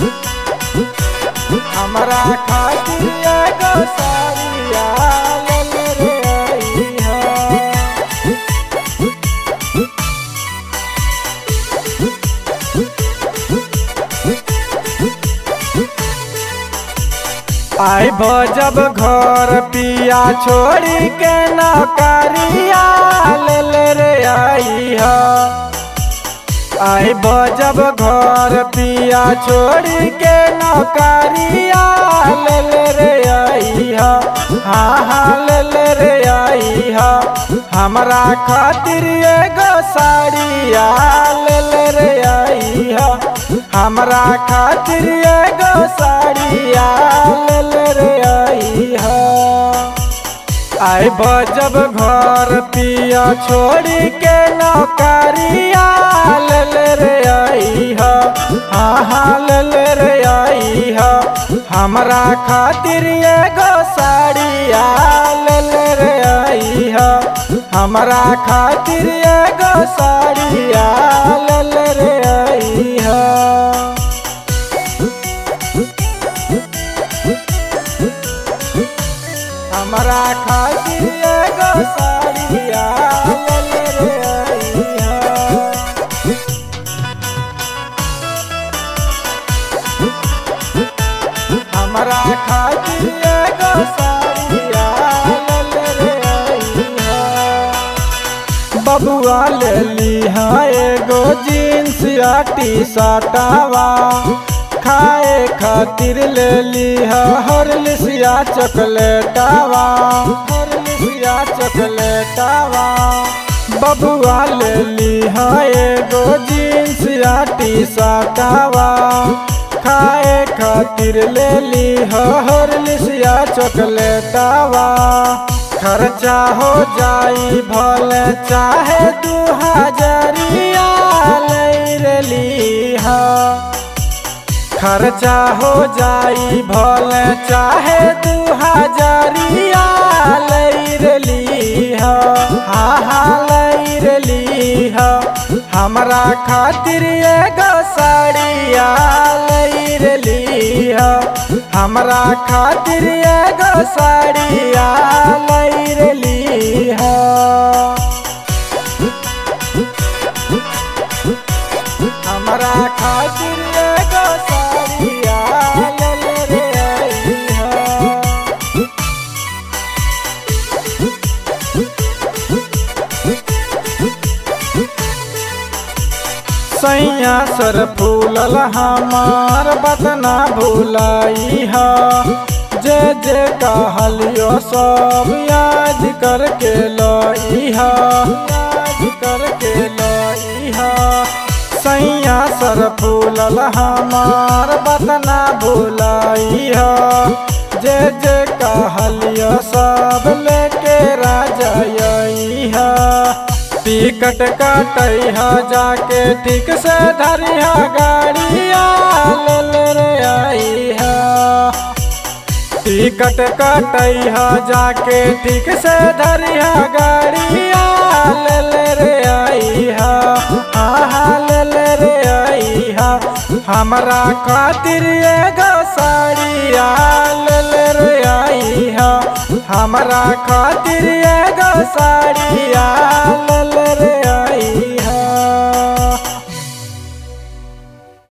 हमरा खातिर एगो साड़िया ले रे अइहा आई जब घर पिया छोड़ी के नौकरिया ले ले रे आई हा आई जब घर पिया छोड़ी के नौकरिया ले ले रे आई हा हाँ हाँ ले ले रे आई हा हमरा खातिर एगो साड़िया ले ले रे आई हा हमरा खातिर एगो साड़िया ले ले रे आई हा आई जब घर पिया छोड़ी के नौकरिया ले ले रे आई हा हाँ हाँ ले ले रे आई हा हमरा खातिर एगो साड़िया ले ले रे आई हा हमरा खातिर एगो साड़िया ले ले रे आई हा हमरा खातिर एगो साड़िया ले ले रे अइहा हमरा खातिर एगो साड़िया ले ले रे अइहा बबुआ ले लीहा एगो जीन्स या टी शर्टवा खाए खातिर ले लीहा हरलिसिया चॉकलेटवा हरलिसिया चॉकलेटवा बबुआ ले लीहा एगो जीन्स या टी शर्टवा खाए खातिर ले लीहा हरलिसिया चॉकलेटवा खर्चा हो जाई भले चाहे दू हजारिया ले लीहा खर्चा हो जाई भले चाहे दू हजारिया ले लीहा हाँ हाँ ले लीहा हमरा खातिर एगो साड़िया ले लीहा हमरा खातिर एगो साड़िया ले लीहा हमरा खातिर एगो साड़िया ले ले रे अइहा सैया सर फूलल हमार बदना भुलाई हा जे जे कहलियो सब याद करके लइहा याद करके लइहा सैया सर फूलल हमार बदना भुलाई हा जे जे कहलियो सब लेके राजा अइहा टिकट कटैहा जाके ठीक से धरिहा गाड़िया ले ले रे आइहा टिकट कटैहा जाके ठीक से धरिहा गाड़िया ले ले रे आइहा हाँ हाँ ले ले रे आइहा हमरा खातिर एगो साड़िया ले ले रे आइहा हमरा खातिर एगो साड़िया ले ले रे आइहा